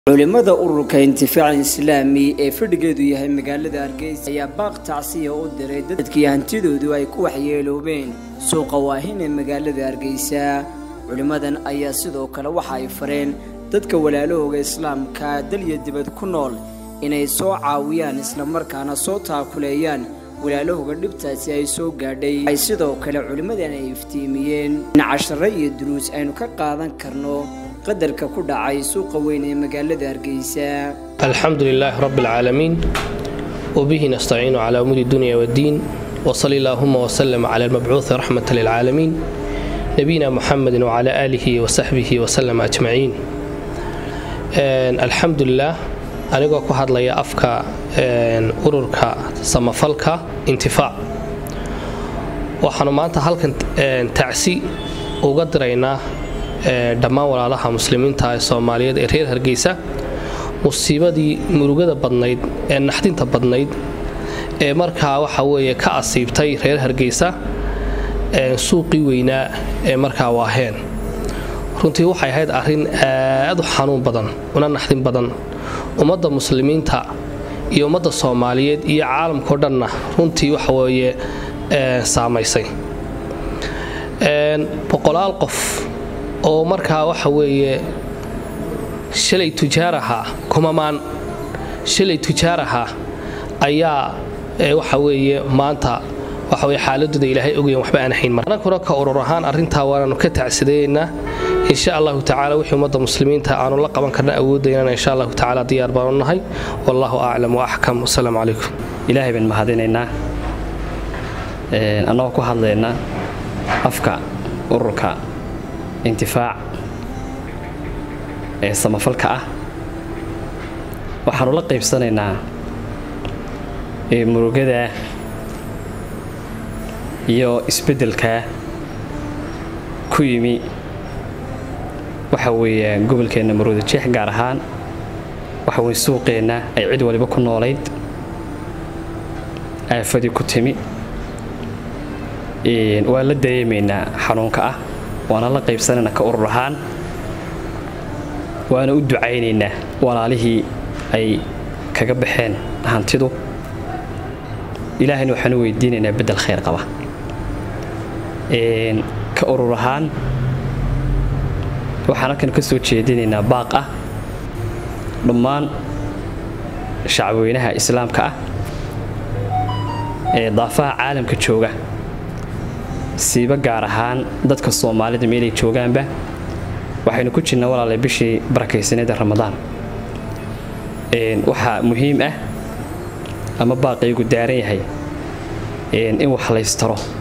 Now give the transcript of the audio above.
culimada ururka intifaaca islaami ee fadhigeedu yahay magaalada hargeysa ayaa baaq tacsiya u diray dadkii hantidoodu ay ku waxyeeloobeen suuqa waahin ee magaalada hargeysa culimmadan ayaa sidoo kale waxa ay fareen dadka walaalahooga islaamka dalya dibad ku nool inay soo caawiyaan islamarkaana soo taakuleeyaan walaalahooga dhibtaasi ay soo gaadhay ay sidoo kale culimmadan ay iftiimiyeen in cashare iyo duruus aynu ka qaadan karno qadarka ku dhacay suuqa weyn ee magaalada hargeysa alxamdu lilaahi rabbi alcaalamiin wbihi nastaciinu cala umuuri dunya waddiin wsali allaahuma wslm cala almabcuuhi raxmata lilcaalamiin nabiyina muxamedi wcala aalihi wasaxbihi wslm ajmaciin alxamdulilah anigoo ku hadlaya afka ururka samafalka intifaac waxaanu maanta halkan tacsi uga diraynaa dhammaan walaalaha muslimiinta ee soomaaliyeed ee reer hargeysa musiibadii murugada badnayd ee naxdinta badnayd ee markaa waxa weeye ka asiibtay reer hargeysa suuqii weynaa ee markaa waaheen runtii waxay ahayd arrin aad u xanuun badan una naxdin badan ummadda muslimiinta iyo ummadda soomaaliyeed iyo caalamkao dhanna runtii waxa weeye saamaysay boqolaal qof oo markaa waxa weeye shalay tujaar ahaa kumamaan shalay tujaar ahaa ayaa waxa weeye maanta waxa weye xaaladooda ilaahay ogayan waxba aan hayn mar anaguna ka urur ahaan arrintaa waanaanu ka tacsidaynaa insha allahu tacala wixii ummadda muslimiinta aanu la qaban karna awoodaynana insha allahu tacala diyaar baanu nahay wallahu aclam wa axkam wasalaamu calaykum ilaahay baan mahadinaynaa annagoo ku hadlaynaa afka ururka intifaac ee samafalka ah waxaanu la qaybsanaynaa murugada iyo isbeddelka ku yimi waxa weeye gobolkeenna maruuda jeex gaar ahaan waxa weye suuqeenna ay cid waliba ku noolayd aafadii ku timi waan la dareemaynaa xanuunka ah waana la qaybsanaynaa ka urur ahaan waana u ducaynaynaa walaalihii ay kaga baxeen hantidu ilaahayna waxaanu weydiinaynaa beddel khayr qaba ka urur ahaan waxaan halkan ka soo jeedinaynaa baaq ah dhammaan shacabweynaha islaamka ah ee daafaha caalamka jooga siiba gaar ahaan dadka soomaalida meelay joogaanba waxaynu ku jirnaa walaalay bishii barakaysaneeda ramadaan waxaa muhiim ah ama baaqaygu daaran yahay in wax laystaro